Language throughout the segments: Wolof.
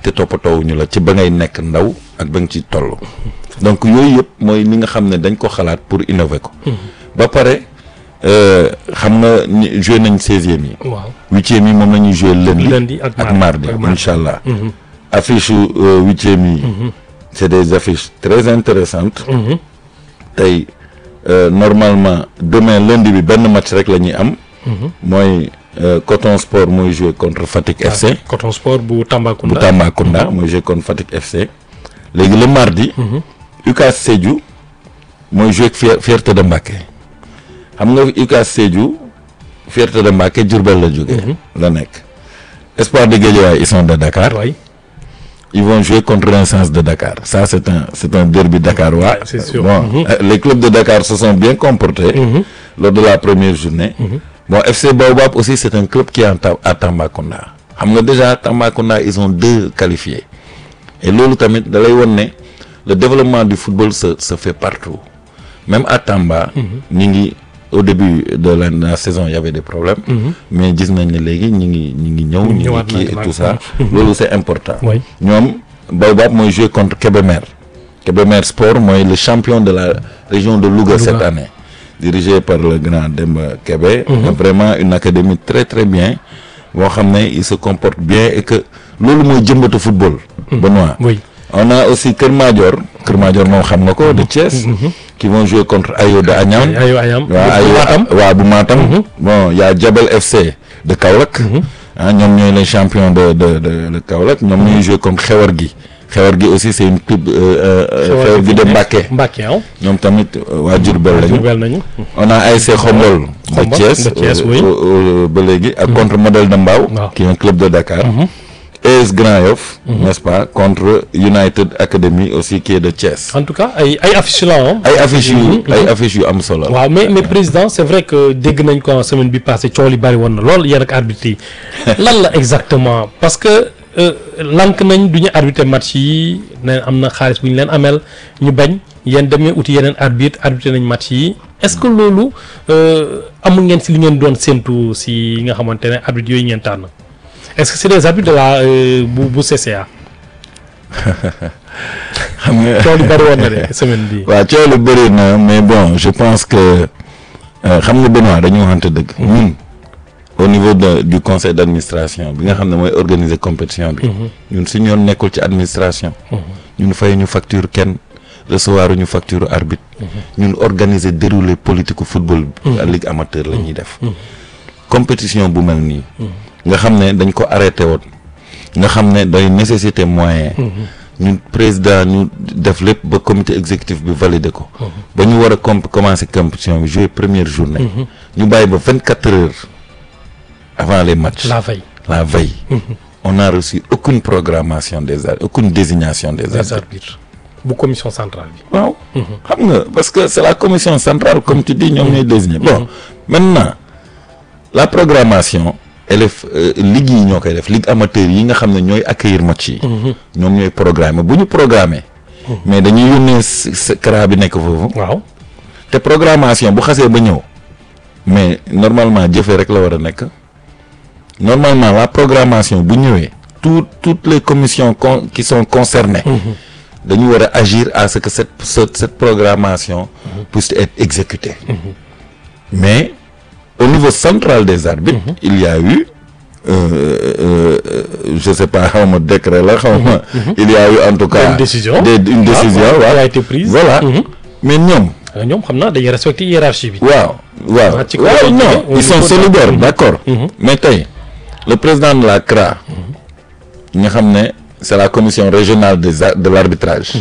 te toppatoowuñu la ci ba ngay nekk ndaw ak ba nga ci toll donc yooyu yëpp mooy li nga xam ne dañ ko xalaat pour innover ko ba pare euh, xam nga ni joué nañ seizième yi waaw huitième yi moom la ñuy joué lundi lundi ak ak mardi mardi ak mardi. incha allah affiche yu euh, huitième yi c'est des affiches très intéressantes tey euh, normalement demain lundi bi benn match rek la ñuy am mooy euh, Coton Sport mooy joué contre Fatick FC Coton Sport bu bu Tambacounda Tambacounda mooy joué contre Fatick FC léegi le mardi UCAS Sédhiou mooy joué ak Fier- Fierté de Mbacké xam nga UCAS Sédhiou Fierté de Mbacké Diourbel la jógee la nekk Espoir de Guédiawaye ils sont de Dakar waay ils vont jouer contre Renaissance de Dakar ça c'est un c'est un derby dakarois Ouais, c'est sûr. bon Mhm. euh, les clubs de Dakar se sont bien comportés lors de la première journée bon FC Baobab aussi c'est un club qui est en Ta- à Tambacounda xam nga déjà Tambacounda ils ont deux qualifiés et loolu tamit da lay won ne le développement du football se se fait partout même à Tamba ñi ngi au début de la, la saison il y avait des problèmes mais gis nañ ne léegi ñi ngi ñi ngi ñëw ñi ngi ñëwaat kii et ndànk-ndànk. tout ça loolu c'est important Oui. ñoom Baobab mooy jouer contre Kébémer Kébémer Sport mooy le champion de la région de Louga, cette année dirigé par le grand Demba Kébé vraiment une académie très très bien boo xam ne il se comporte bien et que loolu mooy jëmbatu football Benoît oui on a aussi Kër Madior Kër Madior moom xam nga ko de Thiès qui vont jouer contre Ayo de Agnam ayo ayam waaw ay waaw bu Matam bon y a Jabel FC de Kaolack ah ñoom ñooy les champions de de de de Kaolack ñoom ñooy jouer contre Xewar gi Xewar gi aussi c'est une club euh, euh, Xewar gi de Mbacké Mbacké ah ñoom tamit euh, waa Diourbel lañu Diourbel nañu on a ASC Xombol de Xombol, Thiès de Thiès, euh, oui. euh, euh, ba léegi ak contre Modèle de Mbao Waaw. qui est un club de Dakar AS Grand Yoff n'est-ce pas contre United Academy aussi qui est de Thiès en tout cas ay ay affiches la ah ay affiches yu ay affiches yu am solo waaw mais mais président c'est vrai que dégg nañ ko en semaine bi passée coow li bari woon na lool yéen ak arbitre yi lan la exactement parce que euh, lank nañ du ñu arbitrer match yi ne am na xaalis bu ñu leen amel ñu bañ yéen demee uti yeneen arbitre arbitrer nañ match yi est-ce que loolu euh, amul ngeen si li ngeen doon séntu si nga xamante ne arbitre yooyu ngeen tànn est-ce que c'est des arbitres de la euh, bu bu CCA xam nga coow li bari woon na de semaine bi waaw coow lu bëri na mais bon je pense que euh, xam nga Benoît dañu waxante dëgg ñun au niveau de du conseil d'administration bi nga xam ne mooy organiser compétition bi ñun suñu yoon nekkul ci administration ñun fay ñu facture kenn recevoir ñu facture arbitre ñun organiser dérouler politique u football bi à ligue amateur la ñuy def compétition bu mel nii nga xam ne dañ ko arrêté woon nga xam ne day nécessité moyen ñu président ñu def lépp ba comité exécutif bi validé ko ba ñu war a comp commencer compétition bi jouer première journée ñu bàyyi ba vingt quatre heures avant les matchs la veille la veille on n'a reçu aucune programmation des arbitres aucune désignation des des arbitres arbitres bu commission centrale bi waaw xam nga parce que c'est la commission centrale comme tu dis ñoom ñooy désigner bon maintenant la programmation elle est euh, ligue yi ñoo koy def ligue amateur yi nga xam ne ñooy accueillir match yi ñoom ñooy programmer bu ñu programmer mais dañuy yónnee s CRA bi nekk foofu waaw te programmation bu xasee ba ñëw mais normalement jëfee rek la war a nekk normalement la programmation bu ñëwee tout toutes les commissions con qui sont concernées dañu war a agir à ce que cette cette, cette programmation puisse être exécutée mais au niveau central des arbitres il y a eu euh, euh, je sais pas xaw ma décret la xaw ma il y a eu en tout cas Une décision. des, une décision waaw, waaw qui a été prise. voilà Mhm. mais ñoom Euh, ñoom xam naa dañuy respecter hiérarchie bi. waaw waaw Ah, ci kaw waaw lañ non jógee, au ils sont niveau de- solidaires Mhm. d'accord Mhm. mais tey le président de la CRA nga xam ne c'est la commission régionale des a- de l'arbitrage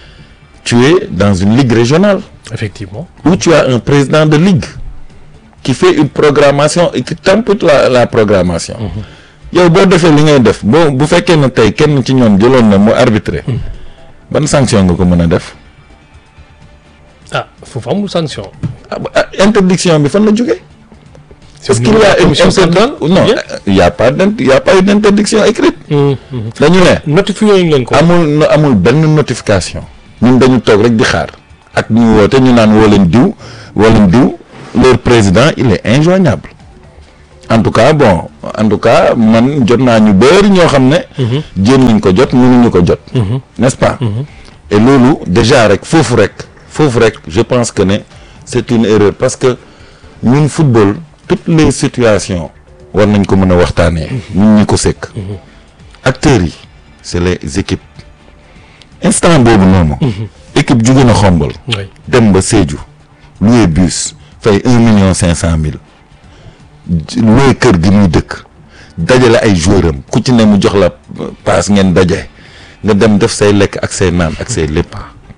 tu es dans une ligue régionale effectivement. où tu as un président de ligue qui fait une programmation et qui tempête la la programmation yow boo defee li ngay def boo bu fekkee ne tey kenn ci ñoom jëloon na mu arbitrer ban sanction nga ko mën a def ah foofu amul sanction. Ah, bah, ah, interdiction bi fan la jógee C'est Est-ce au qu'il niveau y de la a une commission interdiction centrale Non, Bien. il y a pas d'int- il y a pas une interdiction écrite. Mhm, mhm. dañu ne notifié ñu leen ko. amul no- amul benn notification. ñun dañu toog rek di xaar ak ñu woote ñu naan woo leen diw woo leen diw leur président il est injoignable en tout cas bon en tout cas man jot naa ñu bëri ñoo xam ne jéem nañ ko jot mënuñu ko jot n'est-ce pas et loolu déjà rek foofu rek foofu rek je pense que ne c'est une erreur parce que ñun football toutes les situations war nañ ko mën a waxtaanee ñun ñi ko sekk acteurs yi c'est les équipes instant boobu noonu équipe jóge na xombal oui dem ba Sédhiou loué bus fay un million cinq cent mille loué kër gi muy dëkk dajale ay joueur am ku ci ne mu jox la paas ngeen daje nga dem def say lekk ak say naan ak say lépp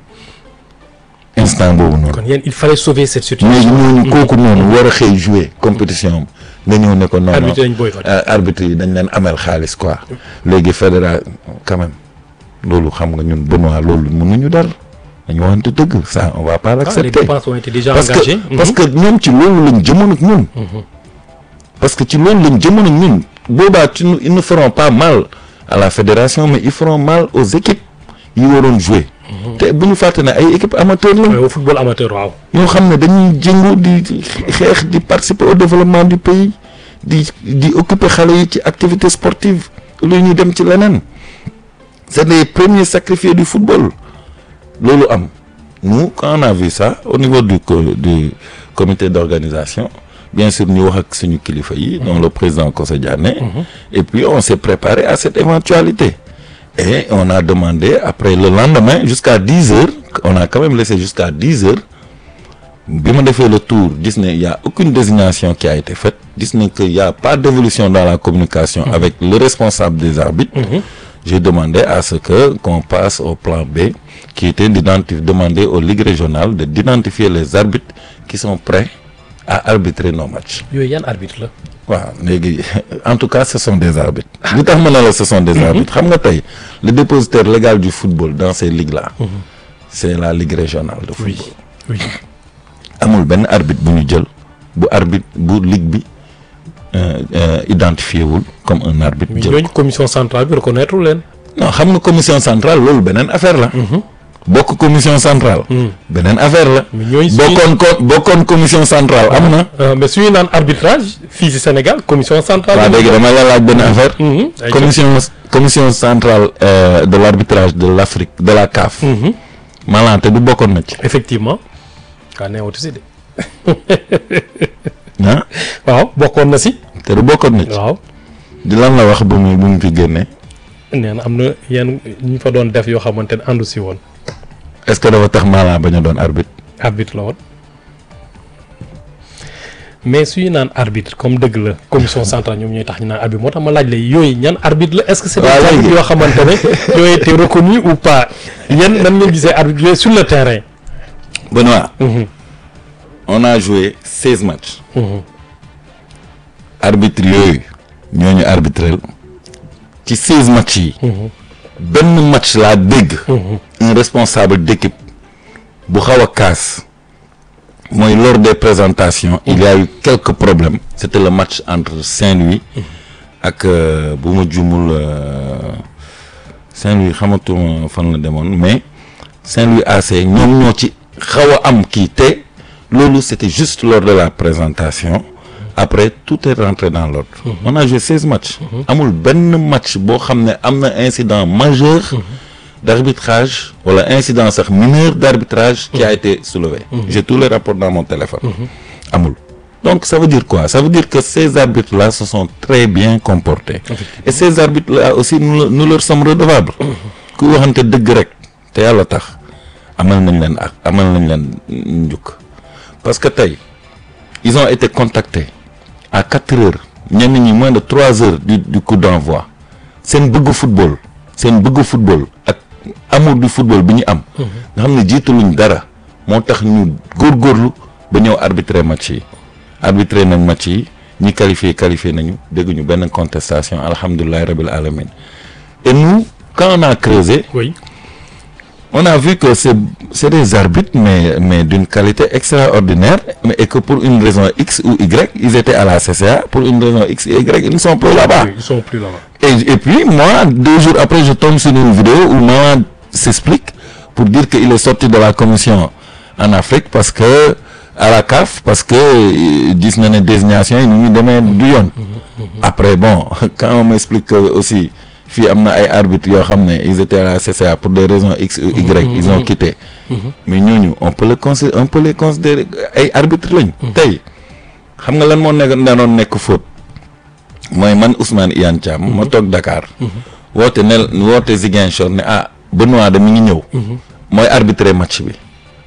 instant boobu noonu kon yéen il fallait sauver cette léegi situation. ñooñu kooku noonu war a xëy jouer compétition am nga ñëw ne ko non non arbitre lañ boycotté. euh, arbitre yi dañ leen amel xaalis quoi léegi fédéral quand même loolu xam nga ñun Benoît loolu mënuñu dal dañu waxante dëgg ça on va pas Ah, les l'accepter dépenses ont été déjà parce engagées. que parce que ñoom ci loolu lañ jëmoon ak ñun. parce que ci loolu lañ jëmoon ak ñun boobaa ci nu- ils ne feront pas mal à la fédération mais ils feront mal aux équipes yi waroon jouer. te bu ñu fàtte ne ay équipes amateurs Mhm. la. Ouais, au football amateur waaw. ñoo xam ne dañuy jëngu di di xeex di participer au développement du pays di di occuper xale yi ci activité sportive lu ñu dem ci leneen c'est les premiers sacrifiés du football loolu am nous quand on a vu ça au niveau du co- du comité d'organisation bien sûr ñu wax ak suñu kilifa yi dont le président Kosso Diané et puis on s'est préparé à cette éventualité et on a demandé après le lendemain jusqu'à 10 heures on a quand même laissé jusqu'à 10 heures bi ma defee le tour gis ne y a aucune désignation qui a été faite gis ne que y a pas d'évolution dans la communication avec le responsable des arbitres j'ai demandé à ce que qu'on passe au plan B qui était d'identifier demander aux ligues régionales de d'identifier les arbitres qui sont prêts à arbitrer nos matchs yooyu yan arbitre la. waaw léegi en tout cas ce sont des arbitres li tax ma ne la ce sont des arbitres xam nga tey le dépositaire légal du football dans ces ligues là c'est la ligue régionale de football oui. amul benn arbitre bu ñu jël bu arbitre bu ligue bi euh, euh, identifié wul comme un arbitre mais jël ñooñu commission centrale bi reconnaître leen. non xam nga commission centrale loolu beneen affaire la bokk commission centrale beneen affaire la mais ñooñu suñu bokkoon ko bokkoon commission centrale am na Euh, mais suñu naan arbitrage fii ci Sénégal commission centrale. waaw léegi dama la laaj benn affaire Mhm. Ay commission commission centrale euh, de l'arbitrage de l'Afrique de la CAF Mhm. maanaam te du bokkoon na ci effectivement. kaa neewatu si de. ah waaw bokkoon na si. te du bokkoon na ci waaw. di lan la wax bu mu bu mu fi génnee nee na am na yenn ñu fa doon def yoo xamante ne àndu si woon. est-ce que dafa tax maanaam bañ a doon arbitre arbitre la woon mais suñu naan arbitre comme dëgg la commission centrale ñoom ñooy tax ñu naan arbitre moo tax ma laaj la yooyu ñan arbitre la est-ce que c'est des waaw léegi. arbitres yoo xamante ne ñoo été reconnus ou pas yéen nan ngeen gisee arbitre yooyu sur le terrain. Benoît Mhm. on a joué seize matchs Mhm. arbitre yooyu ñooñu arbitrel ci seize matchs yi benn match laa dégg un responsable d'équipe bu xaw a kaas mooy lors des présentations il y a eu quelques problèmes c'était le match entre Saint-Louis ak euh, bu ma jumul euh, Saint-Louis xamatuma fan la demoon mais Saint-Louis AC ñoom ñoo ci xaw a am kii te loolu c'était juste lors de la présentation après tout est rentré dans l'ordre on a joué seize matchs amul benn match boo xam ne am na incident majeur d'arbitrage wala incident sax mineur d'arbitrage qui a été soulevé j'ai tous les rapports dans mon téléphone amul donc ça veut dire quoi ça veut dire que ces arbitres là se sont très bien comportés et ces arbitres là aussi nous, nous leur sommes redevables ku waxante dëgg rek te yàlla tax amal nañ leen ak amal nañ leen njukk parce que tey ils ont été contactés à quatre heures ñenn ñi moins de trois heures du du coup d'envoi seen bëgg football seen bëgg football ak amour du football bi ñu am nga xam ne jiitaluñ dara moo tax ñu góorgóorlu ba ñëw arbitrer match yi arbitrer nañ match yi ñi qualifié qualifié nañu dégguñu benn contestation alhamdulillahi rabbil alamin et nous quand on a creusé oui on a vu que c'est c'est des arbitres mais mais d'une qualité extraordinaire mais et que pour une raison X ou Y ils étaient à la CCA pour une raison X et Y ils ne sont plus là-bas Oui, ils sont plus là-bas. et, et puis moi deux jours après je tombe sur une vidéo où Maman s'explique pour dire qu'il est sorti de la commission en Afrique parce que à la CAF parce que euh, gis na ne désignation yi ni ñu demee du yoon après bon quand on m'explique que aussi fii am na ay arbitres yoo xam ne ils étaient à la CCA pour des raisons X ou Y ils ont quitté mais ñooñu on peut le consi on peut les considérer ay arbitres lañ tey xam nga lan moo nekk danoon nekk faute mooy man Ousmane Iyane Thiam ma toog Dakar woote ne woote Ziguinchor ne ah Benoît de mi ngi ñëw mooy arbitrer match bi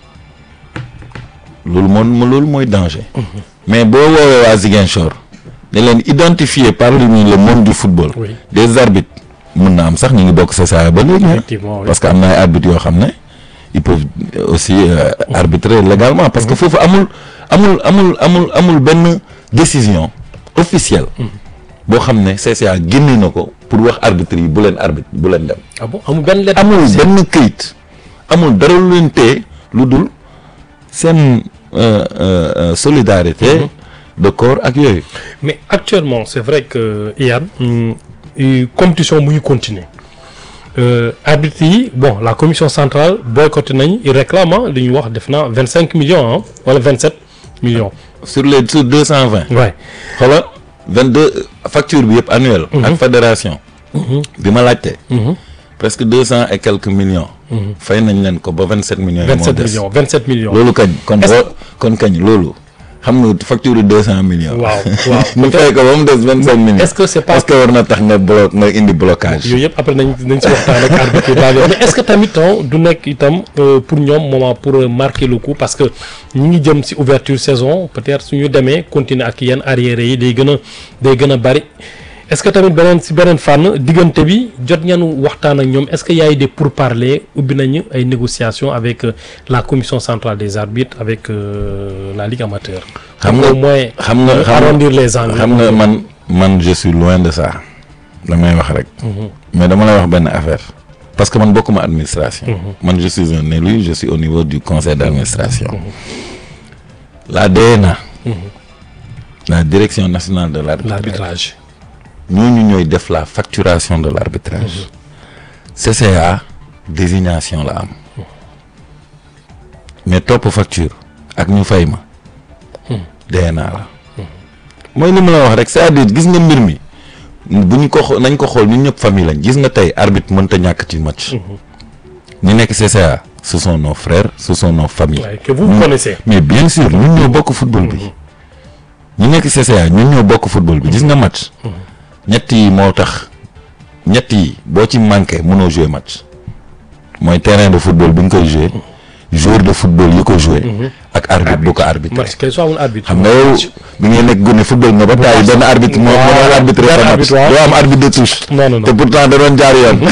loolu moom loolu mooy danger mais boo woowee waa Ziguinchor ne leen identifier parmi le monde du football Oui. des arbitres mun na am sax ñu ngi bokk CSA ba léegi ah. Effectivement, oui. parce que am na ay arbitres yoo xam ne ils peuvent aussi euh, arbitrer légalement parce que foofu amul amul amul amul amul benn décision officielle boo xam ne CSA génne na ko pour wax arbitre yi bu leen arbitre bu leen dem ah bon amul benn lettre. amul benn këyit amul dara lu leen téye lu dul seen euh, euh, euh, solidarité de corps ak yooyu mais actuellement c'est vrai que Iyane hum, euh, compétition mu ngi continuer euh, arbitre yi bon la commission centrale boycotté nañ il réclame ah li ñu wax def na vingt cinq millions ah wala vingt sept millions. sur les sur deux cent vingt ouais xoola vingt deux facture bi yëpp annuel ak fédération bi ma laajte presque deux cent et quelques millions fay nañ leen ko ba vingt sept millions yi vingt moo sept des millions vingt sept millions. loolu kañ kon Est-ce boo kon kañ loolu xam nga facture deux cent millions waaw waaw ñu fay ko ba mu des vingt cinq millions est-ce que c'est pas est-ce que war na tax nga blo nga indi blocage yooyu yëpp après nañ nañ si waxtaan ak arbitre yi daal mais est-ce que tamit ah, du nekk itam euh, pour ñoom moment pour euh, marquer le coup parce que ñu ngi jëm si ouverture saison peut-être suñu demee continuer ak yenn arrière yi day gën a day gën a bari est-ce que tamit beneen si beneen fànn diggante bi jot ngeen waxtaan ak ñoom est-ce que y a eu des pourparlers ubbi nañu ay négociations avec euh, la commission centrale des arbitres avec euh, la ligue amateur. xam nga au moins xam nga euh, xam nga- arrondir les angles. xam nga man man je suis loin de ça damay wax rek mais dama lay wax benn affaire parce que man bokkuma administration man je suis un élu je suis au niveau du conseil d'administration la DNA la direction nationale de l'arbitrage l'arbitrage. ñooñu ñooy def la facturation de l'arbitrage CCA désignation la am mais topp facture ak ñu fay ma DNA la mooy li ma la wax rek c'est-à-dire gis nga mbir mi bu ñu ko xoo- nañ ko xool ñun ñëpp famille lañ gis nga tey arbitre mënta ñàkk ci match ñi nekk CCA ce sont nos frères ce sont nos familles Ouais, que vous connaissez. mais bien sûr ñun ñoo bokk football bi ñi nekk CCA ñun ñoo bokk football bi gis nga match ñett yi moo tax ñett yi boo ci manqué mënoo jouer match mooy terrain de football bi nga koy jouer joueur de football yi ko jouer ak arbitre bu ko arbitré match kay soo amul arbitre. xam nga yow bi ngay nekk gone football nga ba taay benn arbitre moo moo doon arbitré benn sa match arbitre, waaw. doo am arbitre de touche non non te non pourtant da doon jaar yoon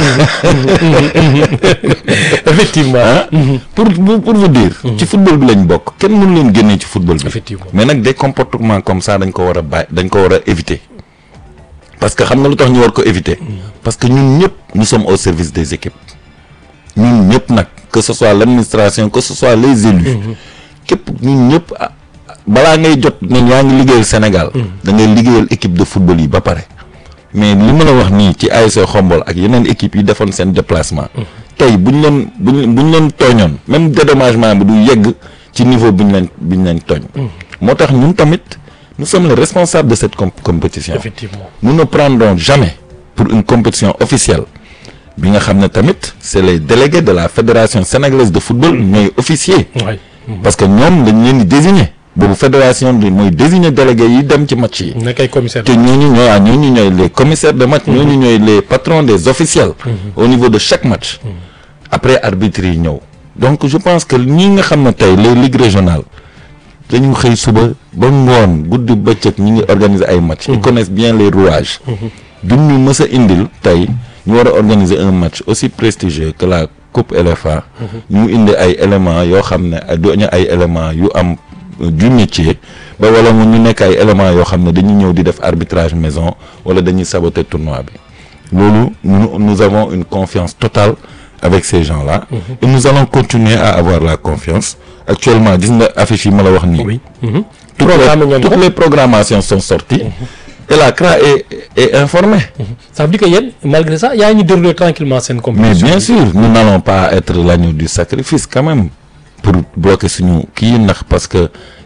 effectivement. ah pour pour pour vous dire ci football bi lañ bokk kenn mënu leen génnee ci football bi Effectivement. mais nag des comportements comme ça dañ ko war a bàyyi dañ ko war a éviter parce que xam nga lu tax ñu war ko éviter parce que ñun ñëpp nous sommes au service des équipes ñun ñëpp nag que ce soit l'administration que ce soit les élus képp ñun ñëpp ah, balaa ngay jot ne yaa ngi liggéeyal Sénégal da ngay liggéeyal équipe de football yi ba pare mais li ma la wax nii ci ASC Xombol ak yeneen équipes yi defoon seen déplacement tey bu ñu leen bu ñu bu ñu leen tooñoon même dédommagement bi du yegg ci niveau bi ñu leen bi ñu leen tooñ moo tax ñun tamit nous sommes les responsables de cette com- compétition effectivement. nous ne prendrons jamais pour une compétition officielle bi nga xam ne tamit c'est les délégués de la fédération sénégalaise de football ñooy officier waay. parce que ñoom dañ leen di désigner boobu fédération bi mooy désigner délégués yi dem ci match yi nekk ay commissaire. te ñooñu ñooy ah ñooñu ñooy les commissaires de match ñooñu ñooy les patrons des officiels au niveau de chaque match après arbitre yi ñëw donc je pense que ñi nga xam ne tey les ligues régionales dañu xëy suba ba ngoon guddi bëccëg ñi ngi organiser ay match ils connaissent bien les rouages duñ ñu mës a indil tey ñu war a organiser un match aussi prestigieux que la coupe LFA ñu indi ay éléments yoo xam ne duñu ay éléments yu am du métier ba wala mu ñu nekk ay éléments yoo xam ne dañuy ñëw di def arbitrage maison wala dañuy saboter tournoi bi loolu nous nous avons une confiance totale avec ces gens-là et nous allons continuer à avoir la confiance actuellement gis nga affiche yi ma la wax nii oui. toutes Programme les, ngeen toutes ko. les programmations sont sorties et la CRA est, est informée ça veut dire que yéen malgré ça yaa ngi déroulé tranquillement seen mais compétition. bien sûr nous n'allons pas être l'agneau du sacrifice quand même pour bloquer suñu kii ndax parce que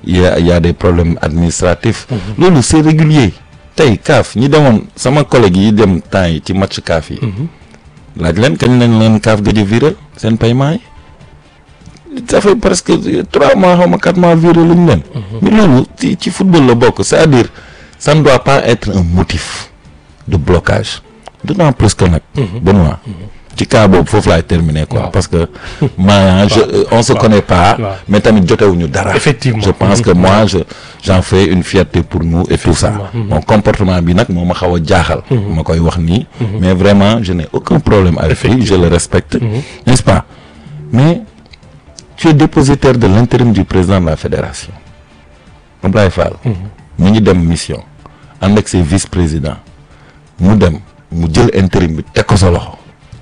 il y a il y a des problèmes administratifs. loolu c'est régulier. tey CAF ñi demoon sama collègue yi dem temps yi ci match CAF yi. laaj leen kañ lañ leen CAF gëj a virer seen paiement yi. ça fait presque trois mois xaw ma quatre mois viré lu ñu leen. mais loolu ci ci football la bokk c'est-à-dire ça ne doit pas être un motif de blocage d'autant plus que nag. Benoît ci cas boobu foofu laay terminer quoi. Waaw. parce que maanaam je on se Waaw. connaît pas. Waaw. mais tamit jotewuñu dara. Effectivement. je pense que moi je j'en fais une fierté pour nous et tout ça. mon comportement bi nag moo ma xaw a jaaxal. ma koy wax nii. mais vraiment je n'ai aucun problème avec lui je le respecte. n'est-ce pas mais tu es dépositaire de l'intérim du président de la fédération. Abdoulaye Fall. mu ngi dem mission ànd ak ses vice-présidents mu dem mu jël intérim bi teg ko sa loxo.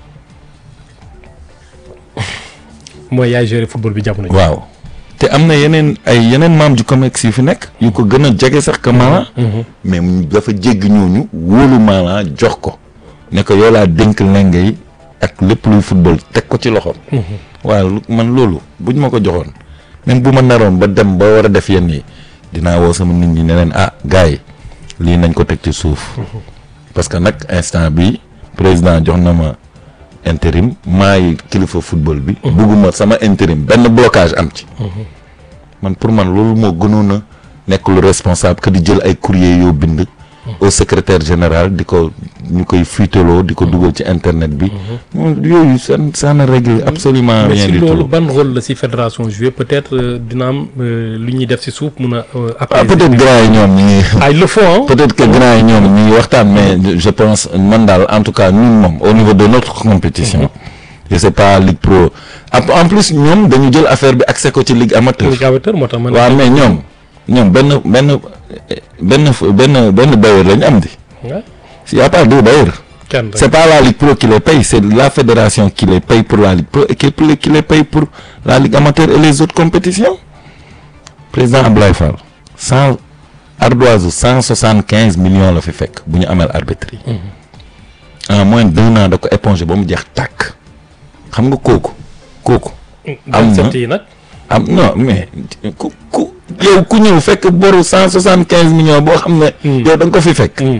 mooy yaay gérer football bi jamono ji. waaw te am na yeneen ay yeneen membres du COMEX yu fi nekk yu ko gën a jege sax que Malang mais mu dafa jéggi ñooñu wóolu Malang jox ko ne ko yow laa dénk lenge yi ak lépp luy football teg ko ci loxoom waaw lu- man loolu buñ ma ko joxoon même bu ma naroon ba dem ba war a def yenn yi dinaa woo sama nit ñi ne leen ah gars yi lii nañ ko teg ci suuf parce que nag instant bi président jox na ma intérim maay kilifa football bi. bugguma sama intérim benn blocage am ci. man pour man loolu moo gënoon a nekk lu responsable que di jël ay courrier yoo bind. au secrétaire général di ko ñu koy fuiteloo di ko dugal ci internet bi. moom yooyu ça ça ne règle absolument mais rien si du loolu tout. ban rôle la si fédération jouer peut-être euh, dina am euh, lu ñuy def si suuf mun a. euh, ah apaiser. peut-être grand yi ñoom ñu ngi. ah il le faut hein. peut-être que grand yi ñoom ñu ngi waxtaan mais je pense man daal en tout cas ñun moom au niveau de notre compétition. je sais pas Ligue Pro en en plus ñoom dañu jël affaire bi accès ko ci Ligue amateur. Ligue amateur moo tax man. waaw mais ñoom ñoom benn benn benn benn benn bailleur lañu am di. Ouais. il y a pas deux bailleurs. kenn rek. c'est pas la Ligue Pro qui les paye c'est la fédération qui les paye pour la Ligue Pro et qui qui les paye pour la Ligue amateur et les autres compétitions. président Abdoulaye Fall cent ardoise cent soixante quinze millions la fi fekk bu ñu ameel arbitre yi. en moins d'un an da ko éponger ba mu jeex tàkk. xam nga kooku kooku. am na 27 yi nag. am non mais ku ku yow ku ñëw fekk boru cent soixante quinze millions boo xam ne. yow da nga ko fi fekk. Mm.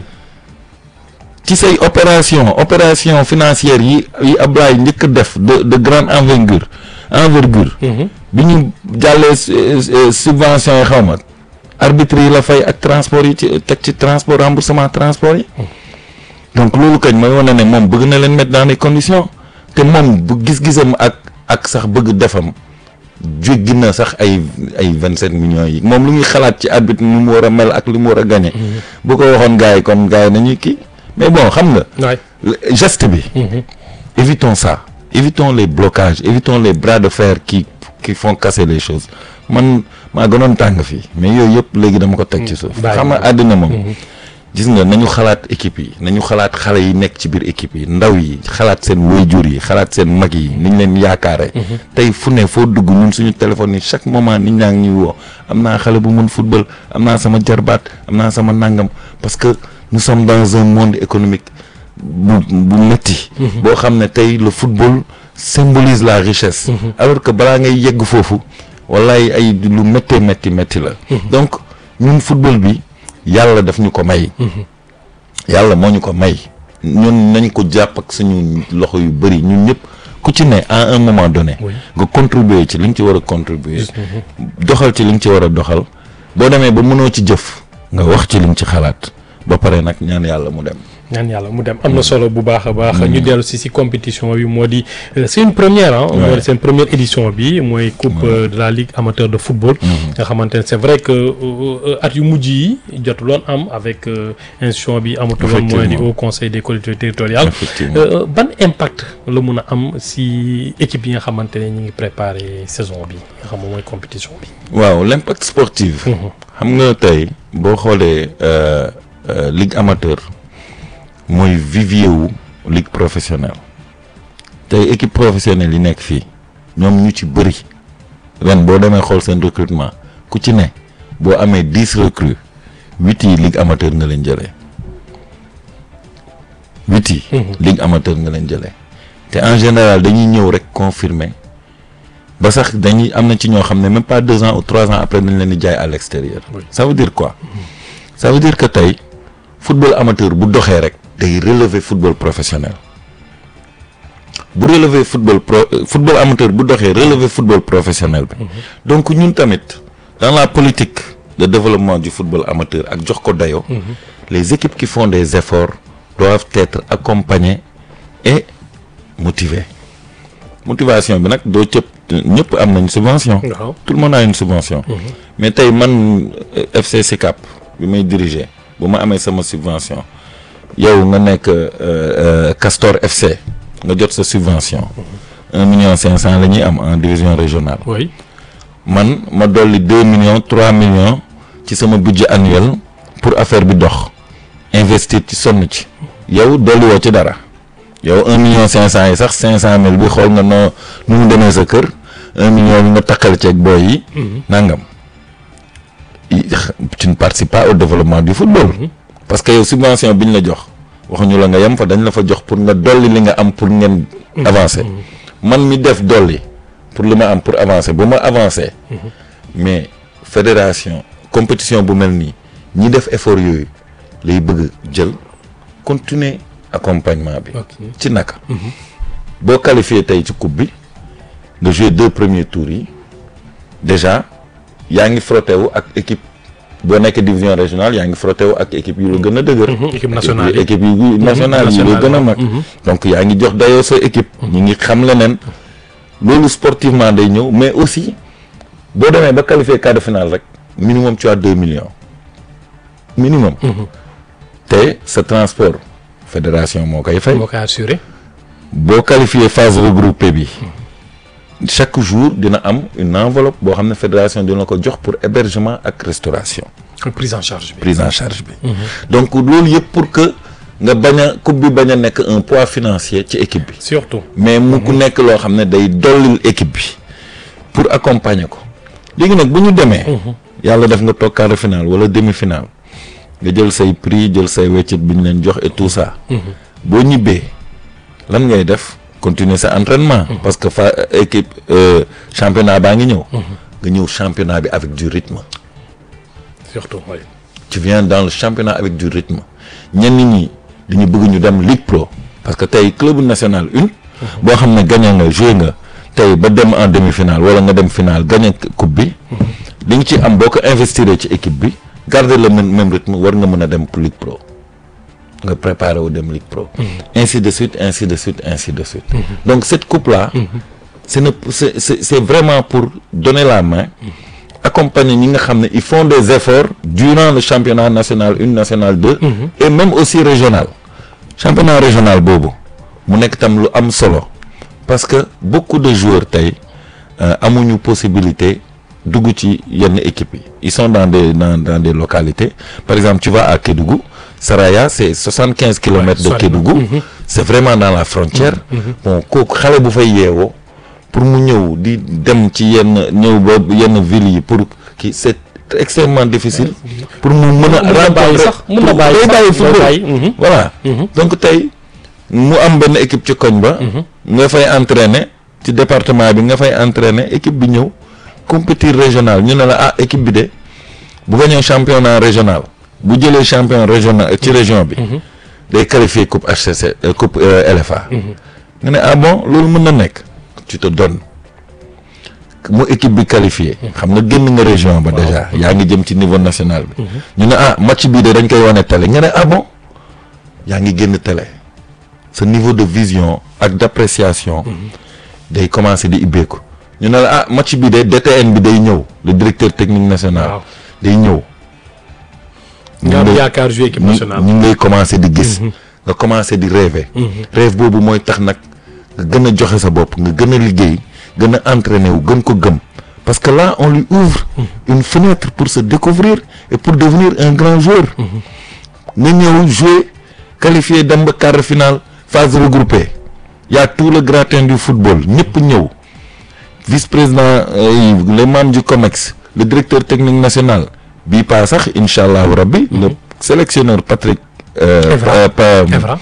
ci say opération opération financière yi yi Ablaye njëkk a def de de grande envergure envergure. bi ñu jàllee su- su- subvention yi xaw ma arbitre yi la fay ak transport yi ci teg ci transport remboursement transport yi. donc loolu kañ mooy wane ne moom bëgg na leen mettre dans les conditions te moom bu gis-gisam ak ak sax bëgg defam jéggi na sax ay ay vingt sept millions yi moom lu muy xalaat ci arbitre nu mu war a mel ak lu mu war a gagné. bu ko waxoon gars yi kon gars yi nañuy kii mais bon xam nga. waay. le- geste bi. évitons ça évitons les blocages évitons les bras de fer qui qui font casser les choses man maa gënoon tàng fii mais yooyu yëpp léegi dama ko teg ci suuf. bàyyi xam nga àddina moom. gis nga nañu xalaat équipe yi nañu xalaat xale yi nekk ci biir équipe yi ndaw yi xalaat seen waajur yi xalaat seen mag yi niñ leen yaakaare tey fu ne foo dugg ñun suñu téléphone yi chaque moment nit ñaa ngi ñuy woo am naa xale bu mën football am naa sama jarbaat am naa sama nangam parce que nous sommes dans un monde économique bu bu métti boo xam ne tey le football symbolise la richesse alors que balaa ngay yegg foofu wallaay ay lu méttee métti métti la donc ñun football bi yàlla daf ñu ko may yàlla moo ñu ko may ñun nañ ko jàpp ak suñu loxo yu bëri ñun ñëpp ku ci ne à un moment donné Oui. nga contribuer ci li nga ci war a contribuer doxal ci li nga ci war a doxal boo demee ba mënoo ci jëf nga wax ci li nga ci xalaat ba pare nag ñaan yàlla mu dem ñaan yàlla mu dem am na solo bu baax a baax. ñu dellu si si compétition bi moo di euh, c'est une première ah. moo di seen première édition bi mooy coupe euh, de la ligue amateur de football. nga xamante ne c'est vrai que euh, euh, at yu mujj yi jotuloon am avec euh, institution bi amatuloon mooy di Effectivement. au conseil des collectivités territoriales. Effectivement. Euh, euh, ban impact la mun a am si équipe yi nga xamante ne ñu ngi préparer saison bi nga xam moom mooy compétition bi. waaw l'impact sportif xam nga tey boo xoolee euh, euh, ligue amateur mooy vivier wu ligue professionnelle tey équipe professionnelle yi nekk fii ñoom ñu ci bëri ren boo demee xool seen recrutement ku ci ne boo amee dix recrues huit yi ligue amateur nga leen jëlee huit yi ligue amateur nga leen jëlee te en général dañuy ñëw rek confirmer ba sax dañuy am na ci ñoo xam ne même pas deux ans ou trois ans après dañ leen di jaay à l'extérieur Oui. ça veut dire quoi ça veut dire que tey football amateur bu doxee rek day relever football professionnel bu relever football pro euh, football amateur bu doxee relever football professionnel bi donc ñun tamit dans la politique de développement du football amateur ak jox ko dayoo les équipes qui font des efforts doivent être accompagnées et motivées motivation bi nag doo cëpp ñëpp am nañ subvention waaw tout le monde a une subvention mais tey man euh, FC SICAP bi may diriger bu ma amee sama subvention yow nga nekk euh, euh, Castor FC nga jot sa subvention un million cinq cent la ñuy am en division régionale oui man ma dolli deux millions trois millions ci sama budget annuel pour affaire bi dox investir ci sonn ci yow dolli woo ci dara yow un million cinq cent yi sax cinq cent mille bi xool nga noo nu mu demee sa kër un million bi nga takkal ceeg booy yi nangam i- tu ne participes pas au développement du football parce que yow subvention bi ñu la jox waxuñu la nga yem fa dañ la fa jox pour nga dolli li nga am pour ngeen avancer man mi def dolli pour li ma am pour avancer bu ma avancer mais fédération compétition bu mel nii ñi def effort yooyu lay bëgg jël continuer accompagnement bi ok ci naka boo qualifié tey ci coupe bi nga joué deux premiers tours yi déjà yaa ngi frotté wu ak équipe boo nekk division régionale yaa ngi frotté wu ak équipe yu la gën a dëgër équipe nationale yi. équipe yi nationale yi la nationale, gën a waaw. mag donc yaa ngi jox dayoo sa équipe ñi ngi xam leneen loolu sportivement day ñëw mais aussi boo demee ba qualifié quart de finale rek minimum tu as deux millions minimum te sa transport fédération moo koy fay moo koy assuré boo qualifié phase regroupée bi chaque jour dina am une enveloppe boo xam ne fédération dina ko jox pour hébergement ak restauration prise en charge bi prise en charge bi donc loolu yëpp pour que nga bañ a coupe bi bañ a nekk un poids financier ci équipe bi surtout mais mu ku nekk loo xam ne day dollil équipe bi pour accompagner ko léegi nag bu ñu demee yàlla def nga toog quart de finale wala demi finale nga jël say prix jël say weccit bi ñu leen jox et tout ça boo ñibbee lan ngay def continuer sa entraînement parce que fa équipe euh, championnat baa ngi ñëw nga ñëw championnat bi avec du rythme surtout oui tu viens dans le championnat avec du rythme ñenn ñi dañu bëgg ñu dem Ligue Pro parce que tey club national une boo xam ne gagné nga joué nga tey ba dem en demi-finale wala nga dem finale gagné coupe bi li nga ci am boo ko investir ci équipe bi garder le même même rythme war nga mën a dem pour Ligue Pro nga préparer wu dem Ligue Pro ainsi de suite ainsi de suite ainsi de suite donc cette coupe là c'est ne c'est c'est c'est vraiment pour donner la main accompagner ñi nga xam ne ils font des efforts durant le championnat national une national deux et même aussi régional championnat régional boobu mu nekk tam lu am solo parce que beaucoup de joueurs tey euh, amuñu possibilité dugg ci yenn équipes yi ils sont dans des dans dans des localités par exemple tu vas à Kédougou Saraya c'est soixante quinze kilomètres de sori na. Kédougou c'est vraiment dans la frontière bon kooku xale bu fay yeewoo pour mu ñëw di dem ci yenn ñëw ba yenn villes yi pour kii c'est extrêmement difficile pour mu mën a Mun na bàyyi sax mun na bàyyi day sax, bàyyi day football bàyyi, mhm. voilà donc tey mu am benn équipe ci koñ ba nga fay entraîner ci département bi nga fay entraîner équipe bi ñëw compétir régional ñu ne la ah équipe bi de bu gañee championnat régional bu jëlee champion régional ci région bi day qualifier coupe HCC euh, coupe euh, LFA nga ne ah bon loolu mën na nekk tu te donnes mu équipe bi qualifié xam nga génn nga région ba déjà yaa ngi jëm ci niveau national bi ñu ne ah match bii de dañ koy wane télé nga ne ah bon yaa ngi génn télé sa niveau de vision ak d'appréciation day commencer di ibbeeku ñu ne la ah match bi de DTN bi day ñëw le directeur technique national waaw day ñëw nga am ñu ngi- yaakaar jouer équipe ñu nationale ñu ngi lay commencer di gis nga commencer di rêver rêve boobu mooy tax nag nga gën a joxe sa bopp nga gën a liggéey gën a entraîner wu gën ko gëm parce que là on lui ouvre une fenêtre pour se découvrir et pour devenir un grand joueur nga ñëw jouer qualifié dem ba quart de finale phase regroupée y a tout le gratin du football ñëpp ñëw vice-président euh, les membres du COMEX le directeur technique national bii pas sax incha allahu rabbi le sélectionneur Patrick euh, Evra. euh, pa- Evra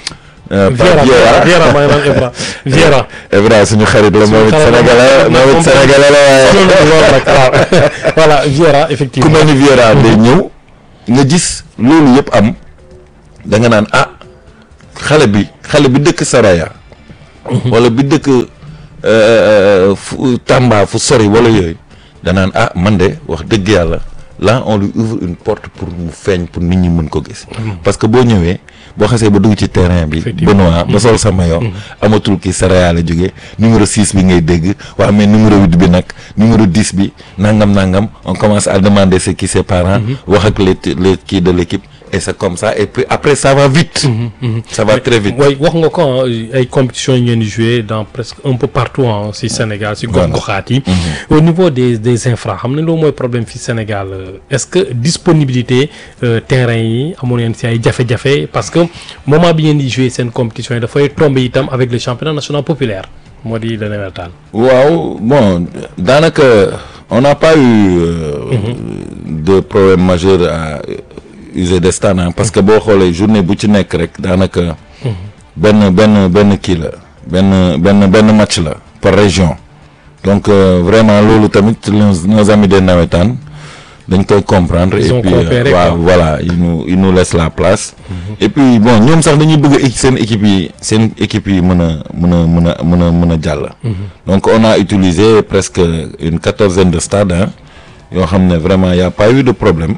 Euh, Pape Viera Vieira Viera maa ngi naan Evra Viera. Evra suñu xarit la moom it xarit la, sénégalais moom- moom it moom- sénégalais la waaye loolu nag waaw voilà Viera ku effectivement. mel ni Vieira day ñëw nga gis loolu yëpp am da nga naan ah xale bi xale bi dëkk Saraya wala bi dëkk euh, fu Tamba fu sori wala yooyu danaan ah man de wax dëgg yàlla là on lui ouvre une porte pour mu feeñ pour nit ñi mën ko gis parce que boo ñëwee boo xasee ba dugg ci terrain bi Effectivement. Benoît ba sol sa maillot amatul kii Saraya la jógee numéro 6 bi ngay dégg waa mais numéro 8 bi nag numéro 10 bi nangam nangam on commence à demander ce qui ses parents wax ak les les kii de l'équipe et c'est comme ça et puis après ça va vite ça va très vite way wax nga ko ah, ay compétitions yi ngeen di jouer dans presque un peu partout ah si Sénégal si gox goxaat yi. au niveau des des infra xam ne loolu mooy problème fii Sénégal euh, est-ce que disponibilité euh, terrain yi amoon ngeen si ay jafe-jafe parce que moment bi ngeen di jouer seen compétition yi dafay tomber itam avec le championnat national populaire moo di la nawetaan. waaw bon daanaka on n'a pas eu euh, de problème majeur à user des stades hein, parce que boo xoolee journée bu ci nekk rek daanaka benn benn benn kii la benn benn benn match la par région donc euh, vraiment loolu tamit nos, nos amis des nawetaan dañ koy comprendre Ils et ont puis coopéré, waaw quoi. voilà ils nous ils nous laissent la place et puis bon ñoom sax dañuy bëgg a seen équipe yi seen équipe yi mën a mën a mën a mën a mën a jàll donc on a utilisé presque une quatorzaine de stades hein yoo xam ne vraiment y a pas eu de problème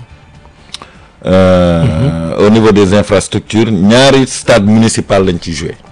Euh, au niveau des infrastructures ñaari stade municipal lañ ci joué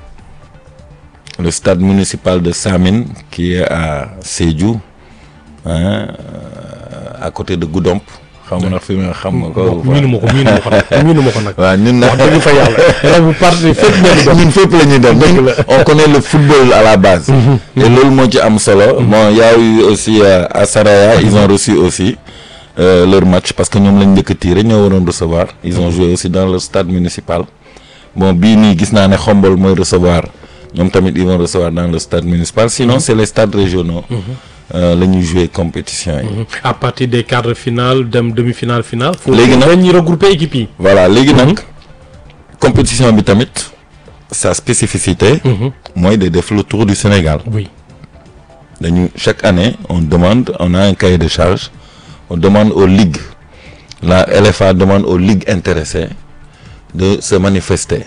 le stade municipal de Samine qui est à Sédhiou hein, euh, à côté de Goudomp xam nga nag fi nga xam nga ko miinu ma ko miinu ma ko nag miinu ma ko nag. waaw ñun wax dëgg fa yàlla. raw bu parti fépp ngeen di dox. ñun fépp la ñuy dem ñun on connaît le football à la base et loolu moo ci am solo bon y a eu aussi euh, à Saraya ils ont reçu aussi euh, leur match parce que ñoom lañ njëkk a tiré ñoo waroon recevoir ils ont joué aussi dans le stade municipal bon bii nii gis naa ne Xombol mooy recevoir ñoom tamit ils vont recevoir dans le stade municipal sinon c'est les stades régionaux euh, la ñuy jouer compétition yi à partir des quarts de finale dem demi-finale finale. foofu Léegi nag- dañuy regrouper équipe yi. voilà léegi nag compétition bi tamit sa spécificité mooy de def le tour du Sénégal oui. dañu chaque année on demande on a un cahier de charge on demande aux ligues la LFA demande aux ligues intéressées de se manifester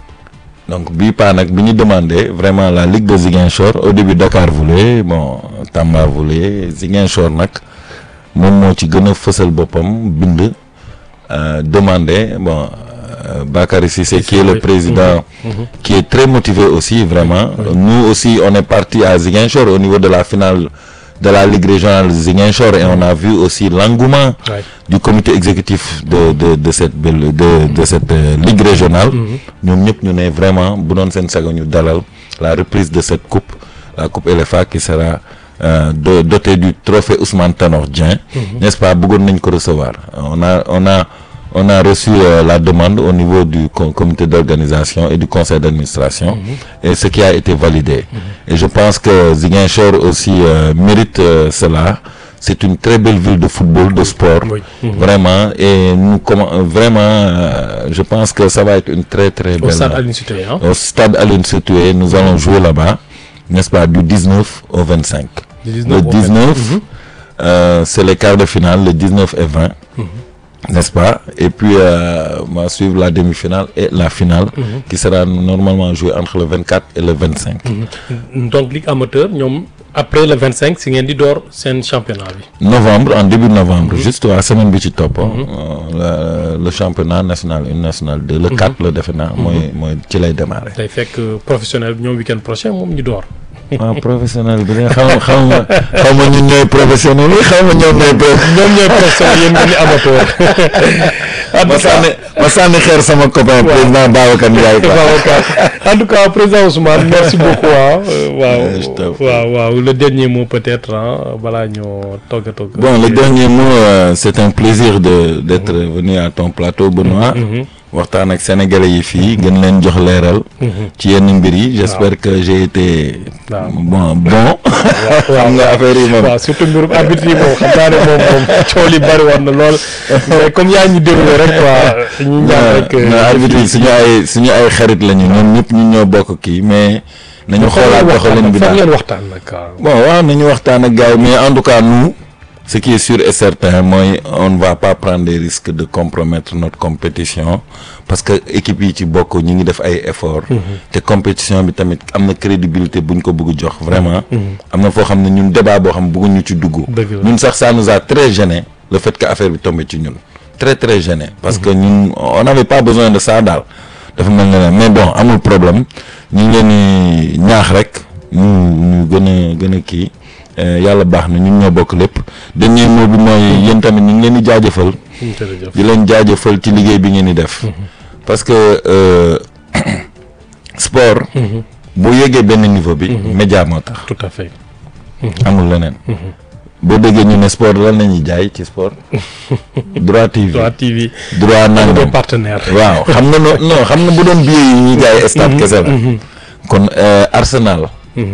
donc bii paa nag bi ñu demandé vraiment la ligue de Ziguinchor au début Dakar voulait bon Tamba voulait Ziguinchor nag moom moo ci gën a fësal boppam bind euh, demandé bon euh, Bakary Cissé qui est le oui. président qui est très motivé aussi vraiment nous aussi on est parti à Ziguinchor au niveau de la finale de la Ligue régionale de Ziguinchor et on a vu aussi l'engouement Ouais. du comité exécutif de de de cette belle- de de cette euh, ligue régionale ñoom ñëpp ñu ne vraiment bu doon seen sago ñu dalal la reprise de cette coupe la coupe LFA qui sera euh, do- dotée du trophée Ousmane Tanor Dieng n'est-ce pas bëggoon nañ ko recevoir on a on a on a reçu euh, la demande au niveau du co- comité d'organisation et du conseil d'administration et ce qui a été validé et je pense que Ziguinchor aussi euh, mérite euh, cela c'est une très belle ville de football de sport Oui. vraiment et nous comment vraiment euh, je pense que ça va être une très très au belle stade Aline Sitoé hein. au stade Aline Sitoé nous allons jouer là-bas n'est-ce pas du 19 au 25 Du le 19 au 19 euh, c'est les quarts de finale le 19 et 20 n'est-ce pas et puis euh, on va suivre la demi-finale et la finale qui sera normalement jouée entre le 24 et le 25 donc ligue amateur ñoom après le 25 si ngeen di door seen championnat bi. novembre en début novembre juste waa semaine bi ci topp euh, le, le championnat national une national 2 le 4 la defe naa mooy mooy ci lay démarrer day fekk professionnel bi ñoom week-end prochain moom ñu door. waaw professionnel bi de xaw ma xaw ma xaw ma ñun ñooy professionnel yi xaw ma ñoom ñooy pro- ñoom ñooy professionnel yéen ngeen di amateur. ma sànni ma sànni xeer sama copain président Babacar Ndiaye quoi en tout cas président Ousmane merci beaucoup ah. Euh, je t'en waaw prie. waaw waaw le dernier mot peut-être ah balaa ñoo togg a togg. Bon, le dernier mot, euh, c'est un plaisir de d'être venu à ton plateau, Benoît. waxtaan ak sénégalais yi fii gën leen jox leeral. ci yenn mbir yi j'espère que j'ai été. waaw. bon bon. xam nga affaire yi moom. waaw surtout mbirum arbitre yi moom xam naa ne moom moom coow li bari woon na lool mais comme yaa ñu déroulé rek quoi ñu ñaan rek. non arbitre yi suñu ay suñu ay xarit lañu ñoom ñëpp ñu ñoo bokk kii mais. nañu xoolaat doxalin bi foog daal ngeen waxtaan nag waaw. bon waaw nañu waxtaan ak gars yi mais en tout cas nous ce qui est sûr et certain mooy on ne va pas prendre des risques de compromettre notre compétition parce que équipe yi ci bokk ñi ngi def ay efforts. te compétition bi tamit am na crédibilité buñ ko bëgg jox vraiment. am na foo xam ne ñun débat boo xam ne bëgguñu ci dugg. Dëgg la. ñun sax ça nous a très gêné le fait que affaire bi tombé ci ñun très très gêné parce que ñun on n'avait pas besoin de ça daal dafa mel ne mais bon amul problème ñu ngi leen di ñaax rek ñu ñu gën a gën a kii euh, yàlla baax na ñun ñoo bokk lépp dernier mot bi mooy yéen tamit ñu ngi leen di jaajëfal jërëjëf. di leen jaajëfal ci liggéey bi ngeen di def parce que euh, sport boo yéegee benn niveau bi média moo tax tout à fait. amul leneen boo déggee ñu ne sport lan la ñuy jaay ci sport droit TV Droit TV. droit des nangam partenaires. waaw xam nga no non xam nga bu doon billet yi ñuy jaay stade kese la kon euh, Arsenal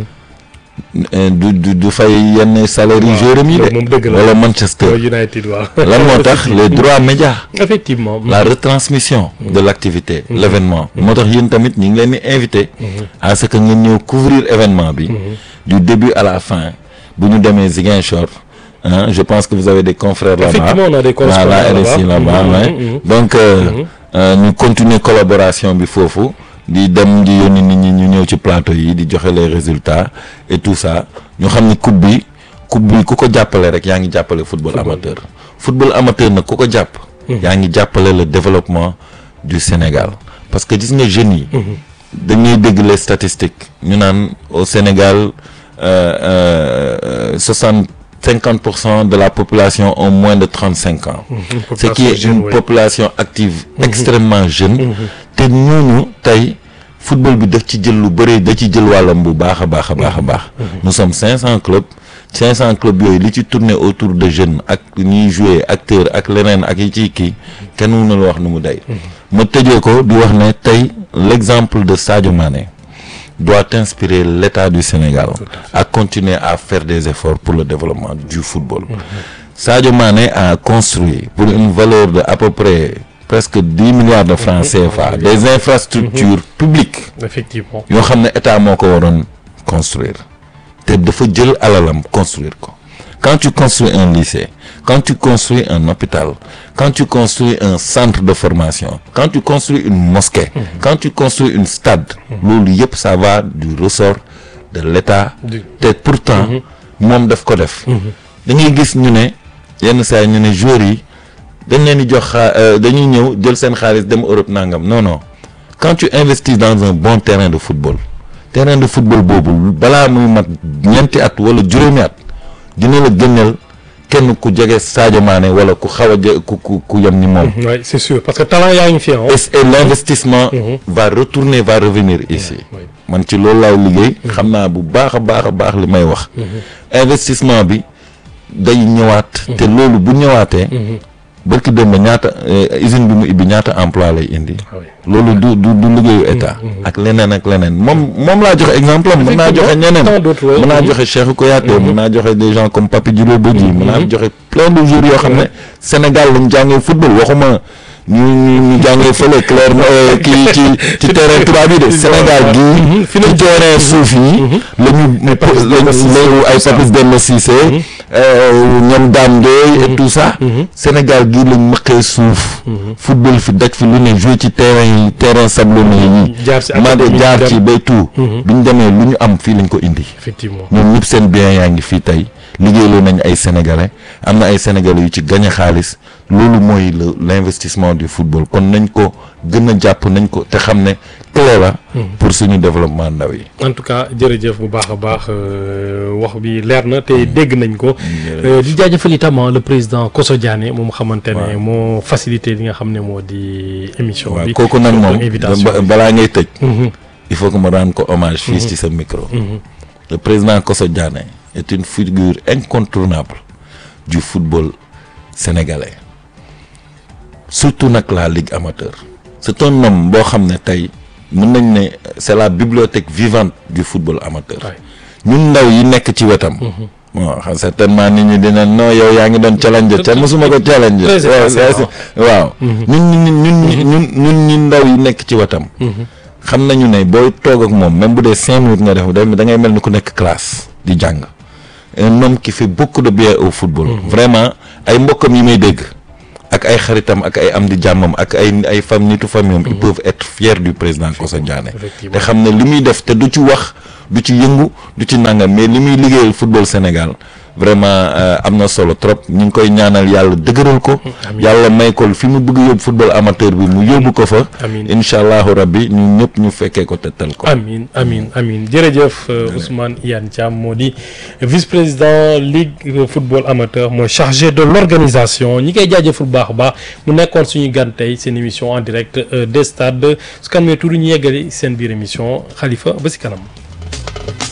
euh, du du du fay yenn salaire yi joueur am yi loolu moom dëgg de la. wala Manchester Mooy United waaw. lan moo tax les droits médias effectivement. la retransmission de l'activité l'événement moo tax yéen tamit ñu ngi leen di invité à ce que ngeen ñëw couvrir événement bi du début à la fin bu ñu demee Ziguinchor hein, je pense que vous avez des confrères là-bas Effectivement, on a des confrères voilà là-bas. RSI là-bas Mhm, ouais. mhm. donc euh, euh, ñu continuer collaboration bi foofu di dem di yónni nit ñi ñu ñëw ci plateau yi di joxe les résultats et tout ça ñu xam ni coupe bi coupe bi ku ko jàppale rek yaa ngi jàppale football amateur football amateur nag ku ko jàpp yaa ngi jàppale le développement du Sénégal parce que gis nga jeunes yi dañuy dégg les statistiques ñu naan au Sénégal soixante cinquante pour cent de la population ont moins de trente cinq ans ce qui est jeune, une oui. population active extrêmement jeune te ñooñu tey football bi daf ci jël lu bëri da ci jël wàllam bu baax a baax a baax a baax nous sommes cinq cent clubs cinq cent clubs yooyu li ci tourner autour de jeunes ak ñuy jouer acteur ak leneen ak yi ciy kii kenn mënul wax nu mu day ma tëjee ko di wax ne tey l'exemple de Sadio Mané doit inspirer l'État du Sénégal à continuer à faire des efforts pour le développement du football. Sadio Mané a construit pour une valeur de à peu près presque 10 milliards de francs CFA des infrastructures publiques effectivement. yoo xam ne état moo ko waroon construire te dafa jël alalam construire ko quand tu construis un lycée quand tu construis un hôpital quand tu construis un centre de formation quand tu construis une mosquée quand tu construis une stade loolu yëpp ça va du ressort de l'état Du- te pourtant moom daf ko def da ngay gis ñu ne yenn saa yi ñu ne joueurs yi dañ leen di jox xaa euh, dañuy ñëw jël seen xaalis dem Europe nangam non non quand tu investis dans un bon terrain de football terrain de football boobu balaa muy mat ñeenti at wala juróomi at dina la génneel kenn ku jege Sadio Mané wala ku xaw a je ku ku ku yem ni moom. oui c'est sûr parce que talent yaa ngi fi ah. et et l'investissement va retourner va revenir ici oui. man ci loolu laay liggéey xam naa bu baax a baax a baax li may wax investissement bi day ñëwaat te loolu bu ñëwaatee barki démb ñaata euh, usine bi mu ibbi ñaata emploi lay indi Ah oui. loolu du du du liggéeyu état ak leneen ak leneen moom moom laa joxe exemple am mën naa joxe ñeneen Tant d'autres, ouais. mën naa Mhm. joxe Cheikhou Kouyaté mën naa joxe des gens comme Papi Djibril Bodji mën naa joxe plein de jours yoo xam ne Sénégal lañ jàngee football waxuma ñu ñu ñu jàngee fële clair kii ci ci terrain tubaab yi de Sénégal gii fi ci terrain suuf yi la ñu lañu ay Papis Demba Cissé euh, ñoom Dame Ndoye et tout ça Sénégal gii lañ mëqee suuf football fi daj fi lu ne joué ci terrain yi terrain sablonné yi jaar ci ma de académie jaar dem. ci bay tout bi ñu demee lu ñu am fii lañ ko indi effectivement. ñoom ñëpp seen bien yaa ngi fii tey liggéeyloo nañ ay sénégalais am na ay sénégalais yu ci gagné xaalis loolu mooy le l'investissement du football kon nañ ko gën a jàpp nañ ko te xam ne clé la pour suñu développement ndaw yi en tout cas jërëjëf bu baax a baax euh, wax bi leer na te dégg nañ ko. Euh, di jaajëfal itam ah, le président Koso Diané moom xamante ne moo facilité li nga xam ne moo di émission waaw bi. kooku nag moom invitation ba- balaa ngay tëj il faut que ma rendre ko hommage fii ci sa micro le président Koso Diané est une figure incontournable du football sénégalais surtout nag la ligue amateur c'est un homme boo xam ne tey mën nañ ne c'est la bibliothèque vivante du football amateur Ouais. ñun ndaw yi nekk ci wetam bon xam certainement nit ñi dina non yow yaa ngi doon challenge te mosuma ko challenge Très waaw effacé, waaw ñun ñun ñun ñun ñun ñi ndaw yi nekk ci wetam xam nañu ne booy toog ak moom même bu dee cinq minutes nga def da da ngay mel ni ku nekk classe di jàng un homme qui fait beaucoup de bien au football vraiment ay mbokkam yi may dégg ak ay xaritam ak ay am di jàmmam ak ay ay fam nitu famille ils peuvent être fiers du président Kosa Diané Effectivement. te xam ne li muy def te du ci wax du ci yëngu du ci nangam mais li muy liggéeyal football Sénégal vraiment euh, am na solo trop ñu ngi koy ñaanal yàlla dëgëral ko yàlla may ko fi mu bëgg yóbbu football amateur bi mu yóbbu ko fa Amiin. incha allahu rabbi ñu ñëpp ñu fekkee ko tettal ko amin amin amin jërëjëf euh, Ousmane Iyane Thiam moo di vice-président ligue euh, football amateur mooy chargé de l'organisation ñi koy jaajëfal bu baax a baax mu nekkoon suñu gan tey seen émission en direct euh, des stades su kanamee tuuti ñu yeggali seen biir émission Khalifa ba si kanam